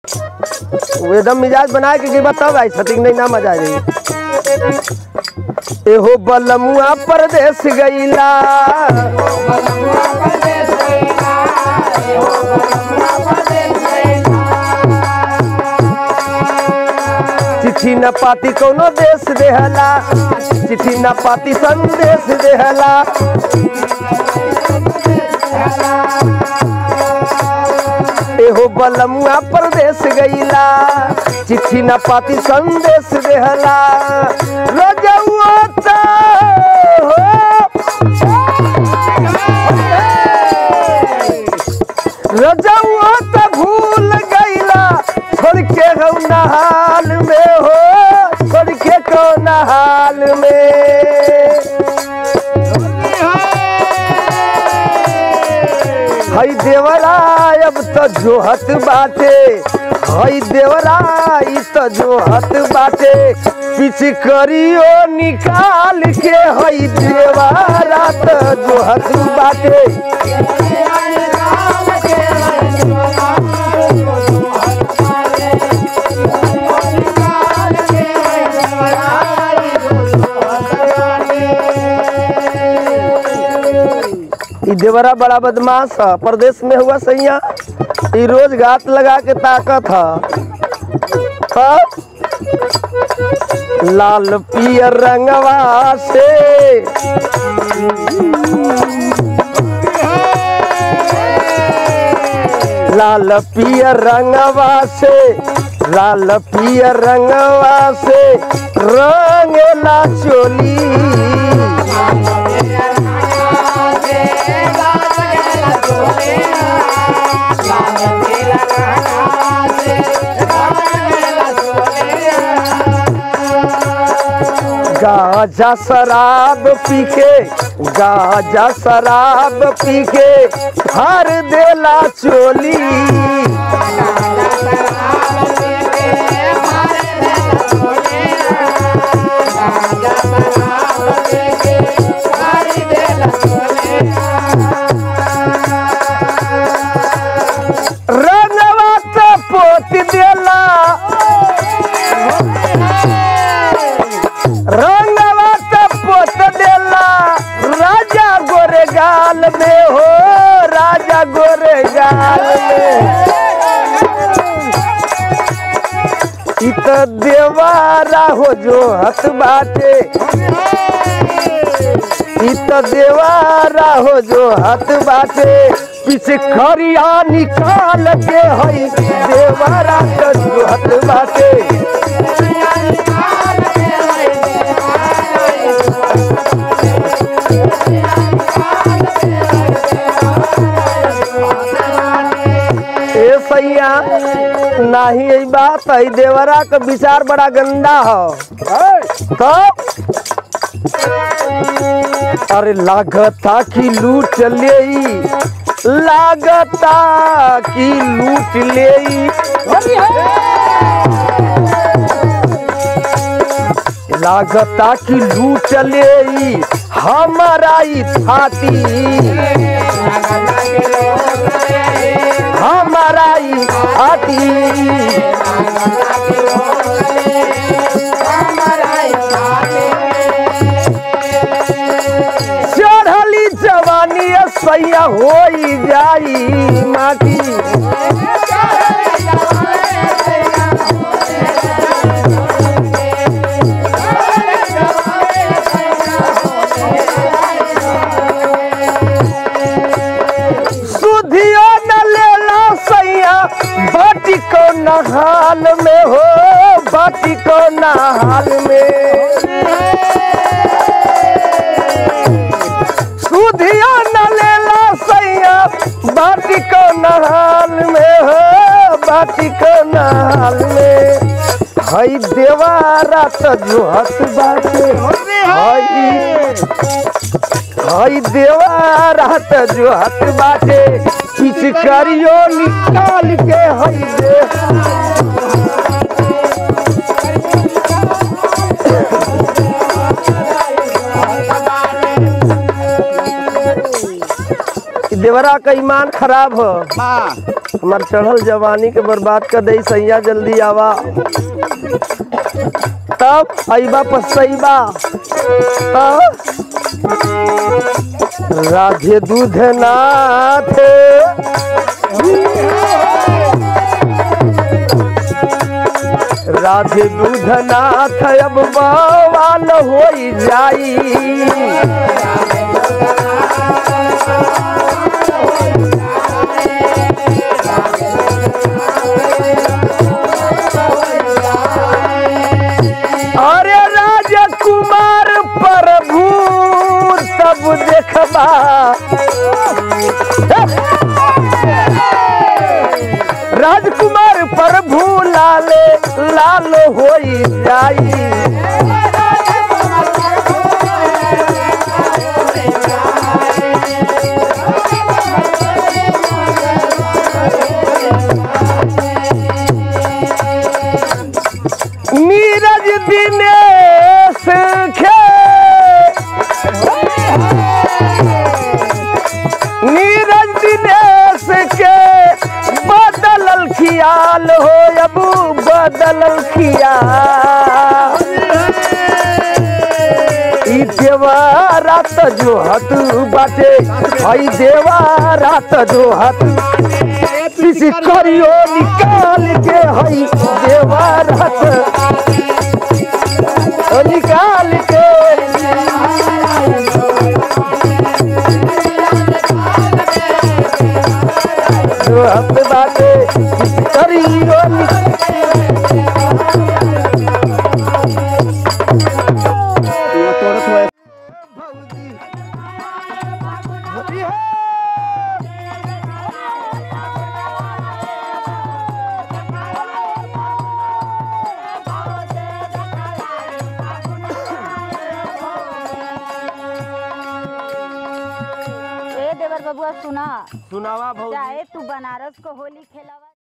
वो एकदम मिजाज बना के गिरबा तब आई छतिक नहीं ना मजा आई एहो बलमुआ परदेस गईला चिट्ठी न पाती कोनो देश देहला चिट्ठी न पाती संदेश देहला एहो बलमुआ परदेश गईला चिट्ठी न पाती संदेश देहला रजउआ त हो रजउआ त भूल गईला छोड़ के हो नहाल में हो छोड़ के कौन हाल में हई देवरा अब तो जोहत बाटे हई देवरा ई तो जोहत बाटे पीछे करियो निकाल के हई देवरा तो जोहत बाटे ई देवरा बड़ा बदमाश है प्रदेश में हुआ सैया ई रोज घात लगा के ताकत है हाँ? लाल पियर रंगवा से लाल पियर रंगवा से लाल पियर रंगवा से रंगला चोली गाजा शराब पी के गाजा शराब पी के भर देला चोली रंगवा तो पोत देला रंगवा तो पोत देला राजा गोरे गाल में हो राजा गोरे गाल में इ तो देवारा हो जो हत बाटे इ तो देवारा हो जो हत बाटे पीछे खरिया निकाल के हई देवारा तो जो हत बाटे ए सैया नाही यही बात है देवरा का विचार बड़ा गंदा हो तो अरे लागता कि लूट ले लागता कि लूट ले लागता कि लूट ले हमारा ई छाती हमारा ई छाती चढ़ली जवानी सैया हो जाई माटी सुधियो न लेला सैया बाटी को नहाल में हो बाटी को नहाल में सुधियो न लेला सैया बाटी को नहाल में हो बाटी को नहाल में हई देवारा तो जोहत बाटे हई हई देवारा तो जोहत बाटे पिचकारियो निकाल के हई दे इ देवरा का ईमान खराब हो हमार चढ़ल जवानी के बर्बाद कर दई सैया जल्दी आवा तब अइबा पसैबा तब राधे दूध नाथ राधे दूध नाथ अब बवाल हो जाई अरे राजकुमार प्रभु तब देखबा राजकुमार प्रभु लाले लाल हो जाई नीरज दिनेश खे नीरज दिनेश के बदलल खियाल हो अबू बदलल खियाल ई देवारा त जो हत बाटे हई देवारा त जो हत किसी करियो निकाल के हई देवारा त ओ निकाल के जो हत बाटे किसी करियो निकाल ए देवर बबुआ सुना सुनावा भौजी चाहे तू बनारस को होली खेलावा